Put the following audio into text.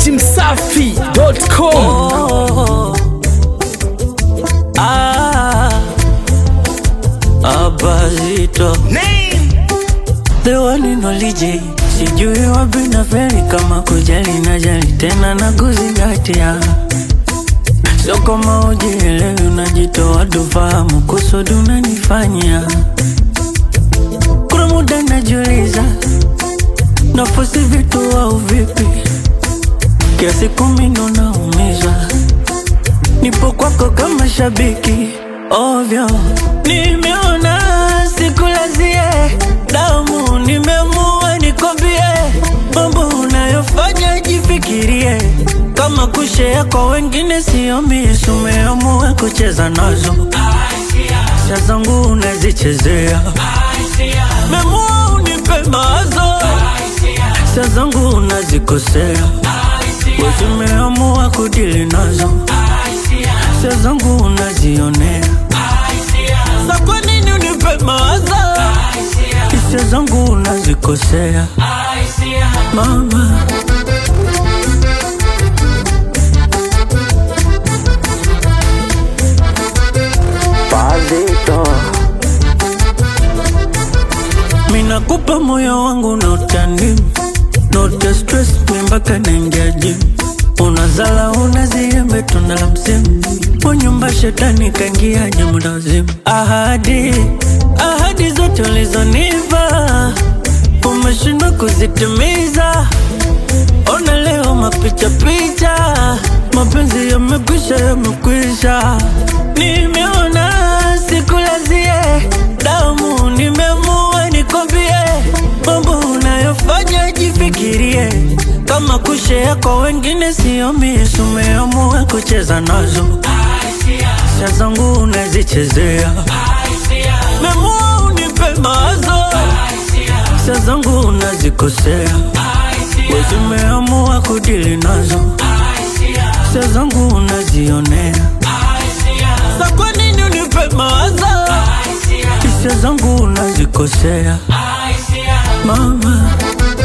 datimsafi.com Oh, ah, Abazito the one and only J. Sijui wapi na feri kama kujali na jali tena na kuzingatia, sio kama ujielewi, unajitoa tufahamu kusudi unanifanyia. Kuna muda najiuliza nafosi vitu au vipi, kiasi kumi ndo naumizwa nipo kwako kama shabiki ovyo, nimeona sikulazie damu, nimeamua nikwambie mambo unayofanya jifikirie, kama kushea kwa wengine sio misi, umeamua kucheza nazo sia zangu unazichezea, memua unipe mawazo sia zangu unazikosea, uzimeamua kudili nazo hisia zangu unazionea, sa kwa nini unipe mawazo? Hisia zangu unazikosea mama. Pazito, minakupa moyo wangu na utani Note stress mi mpaka naingia gym Unazala unaziembe tunda la msimu Kwa nyumba shetani kaingia muda wazimu Ahadi, ahadi zote ulizonipa Umeshindwa kuzitimiza Ona leo mapicha picha Mapenzi yamekwisha yamekwisha Nimeona sikulazie damu Nimeamua nikwambie Mambo unayofanya jifikirie Kama kushea kwa wengine sio misi Umeamua kucheza nazo Hisia zangu unazichezea Memua unipe mawazo Hisia zangu unazikosea Wezi umeamua kudili nazo Hisia zangu unazionea Sa kwa nini unipe mawazo Hisia zangu unazikosea Mama